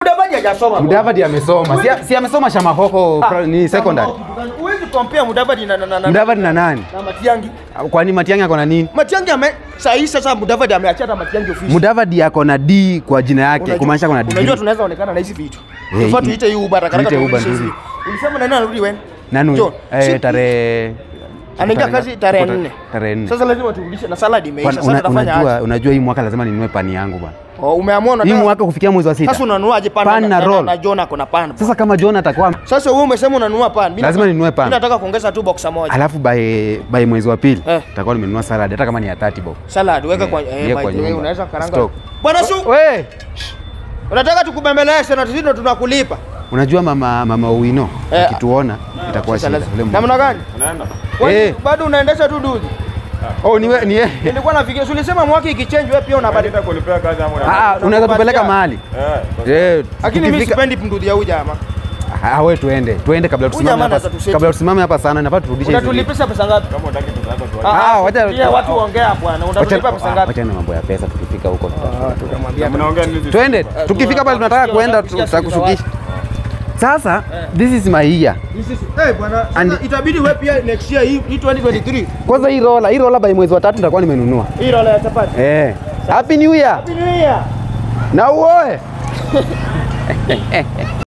Mudavadi hajasoma. bwana. Mudavadi amesoma. Si, si amesoma Shamahoho pra- ni secondary. Huwezi compare Mudavadi na na na na Mudavadi na nani? na Matiangi. Kwani Matiang'i ako na nini? Matiangi ame saa hii sasa Mudavadi ameachana Matiangi ofisi. Mudavadi ako na D kwa jina yake, Unajua- kumaanisha kuna Unajua D. tunaweza onekana na hizi vitu. Eh, Tufaa i- tuite hii Uber haraka tuite haraka Uber turudishe nzuri. hizi. Ulisema nani anarudi wewe? Nani? John, si- Eh, tarehe Anaingia kazi tarehe tarehe- nne. Tarehe nne. Sasa lazima turudishe na salad imeisha. Bwana, Sasa una- tutafanya unajua, aje? unajua hii mwaka lazima ninunue pani yangu bwana. Oh, umeamua Hii unataka mwaka kufikia mwezi wa sita. Sasa unanunuaje pan, Pan na roll. na John ako na pan. Sasa kama John atakuwa Sasa wewe umesema unanunua pan. Mimi Lazima nataka- ninunue pan. Mimi nataka kuongeza tu boxa moja. alafu by, by mwezi wa pili Eh. nitakuwa nimenunua salad hata kama ni ya 30 bob. Salad weka Eh, kwa iweke eh, kwa by the way, nyumba. unaweza karanga. Stock. Bwana Su, We, unataka tukubembeleze na sisi ndo tunakulipa. unajua mama mama Owino Eh, akituona itakuwa Sasa shida. lazima- Ule mama. Namna gani? Unaenda? Kwani Eh. Bado unaendesha tu duzi. Oh, ni we, ni yeye. Nilikuwa nafikiria, si ulisema mwaka ikichange wewe pia unabadilika. Unataka kunipea kazi ama Ah, unataka? ah, unaweza tupeleka mahali. Eh. Eh, Lakini mimi tukifika- sipendi mdudu ya huyu jamaa. Ah, we tuende. Tuende kabla tusimame jamaa hapa. anaweza tuseti. Kabla tusimame hapa sana nafaa turudishe hizi vitu. Unatulipisha pesa ngapi? Kama unataka tutaanza tu. Ah, wacha- Pia watu ongea bwana. Unatulipa pesa Wacha- ngapi? Wacha na mambo ya pesa tukifika huko tuta- Tutamwambia. Mnaongea nini? Twende. Tukifika pale tunataka tunasikia kuenda wanataka kusikia tutakushukisha. Sasa this is my year. Eh bwana, sasa itabidi wewe pia next year hii hii 2023. Kwanza hii rola, hii rola by mwezi wa tatu nitakuwa nimenunua. Hii rola ya chapati. Eh. Happy New Year. Happy New Year. Na uoe.